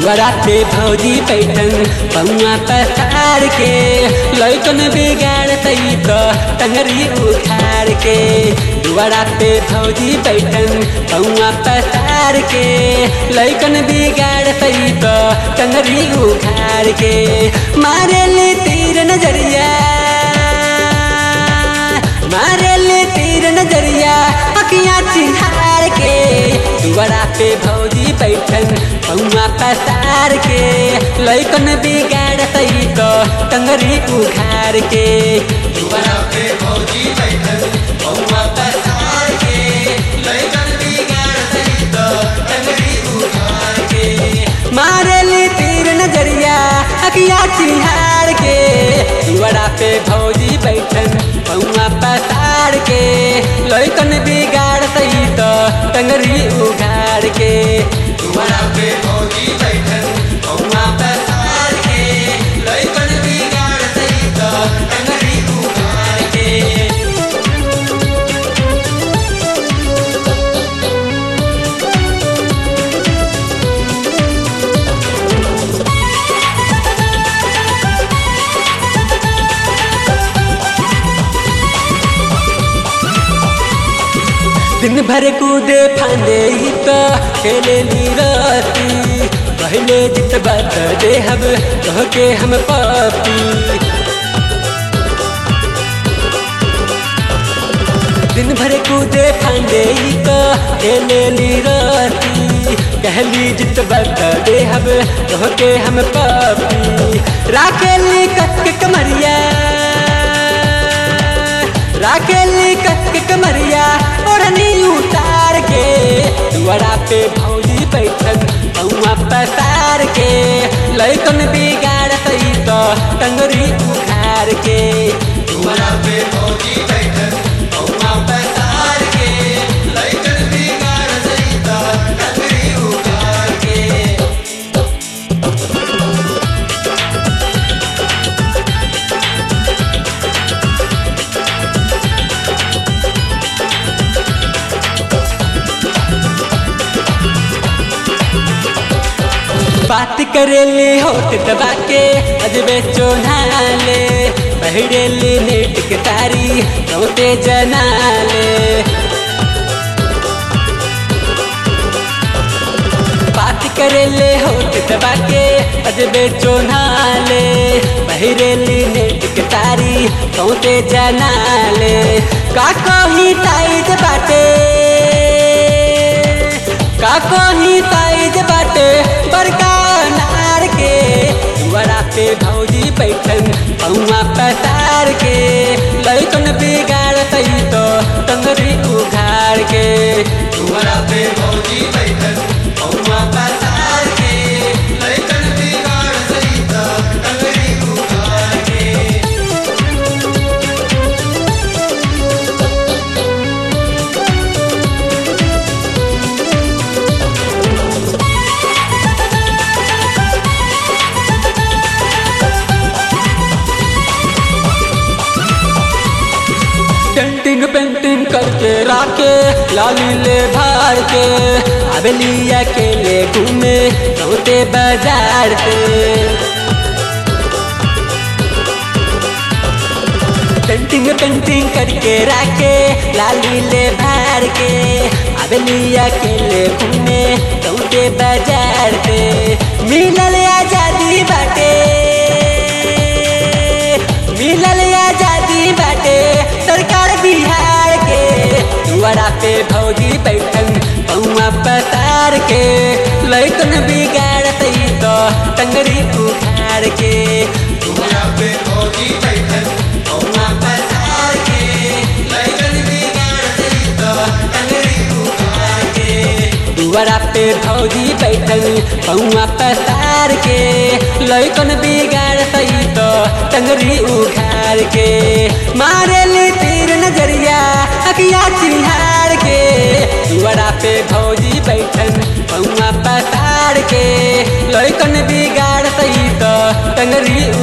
बराते भौजी पैठन पौआ पसार के लैकन बिगाड़ सही तो टंगरी उखाड़ के बराते भौजी पैठन पौआ पसार के लैकन बिगाड़ सही तो टंगरी उखाड़ के मारे ले तीर नजरिया मारे ले तीर नजरिया अखियाँ चिहार के दुआरा पे भौजी बैठन पौआ पसार के लैकन बिगाड़ सही तो टंगरी उखाड़ के दुआरा पे भौजी बैठन पौआ पसार के लैकन बिगाड़ सही तो टंगरी उखाड़ के मारे ली तीर नजरिया अखिया चिहार के दुआरा पे भौजी बैठन पौआ पसार के लैकन बिगाड़ सही तो टंगरी उघाड़ के दुआरा पे भौजी बैठन पौआ पसार के लैकन बिगाड़ सही तो टंगरी उघाड़ के दिन भर कूदे फांदे ही तो खेले नीरती पहले जित बात दे हम कह के हम पापी दिन भर कूदे फांदे ही तो खेले नीरती कहली जित बात दे हम कह के हम पापी राखेली कट के कमरिया राखेली कट के कमरिया ओढ़नी उतार के दुआरा पे भौजी बैठन पौआ पसार के लैकन बिगाड़ सही तो टंगरी उखाड़ के दुआरा पे भौजी बैठन पौआ पसार के लैकन बिगाड़ सही तो टंगरी उखाड़ के बात करेले होठ दबा के अजबे चोनाले बहरेले नेट के तारी रोते जनाले बात करेले होठ दबा के अजबे चोनाले बहरेले नेट के तारी रोते जनाले का कही ताइज बाटे का कही ताइज बाटे बड़का नार के दुआरा पे भौजी बैठन पौआ पसार के लैकन बिगाड़ सही तो टंगरी उघाड़ के दुआरा पे भौजी बैठन पौआ पसार के लैकन बिगाड़ सही तो टंगरी उघाड़ के पेंटिंग पेंटिंग करके राके लाली ले भार के अबलिया के ले घूमे रोते बाजार पे पेंटिंग पेंटिंग करके राके लाली ले भार के अबलिया के ले घूमे रोते बाजार पे मिलल आजादी बाटे मिलल आजादी बाटे सरकार बिहार के दुआरा पे भौजी बैठन पौआ पसार के लैकन बिगाड़ सही तो टंगरी उखाड़ के दुआरा पे भौजी बैठन पौआ पसार के लैकन बिगाड़ सही तो टंगरी उखाड़ के दुआरा पे भौजी बैठल पौआ पसार के लैकन बिगाड़ सही तो टंगरी उखाड़ के मारे ली तीर नजरिया अखिया चिहार के दुआरा पे भौजी बैठन पौआ पसार के लैकन बिगाड़ सही तो टंगरी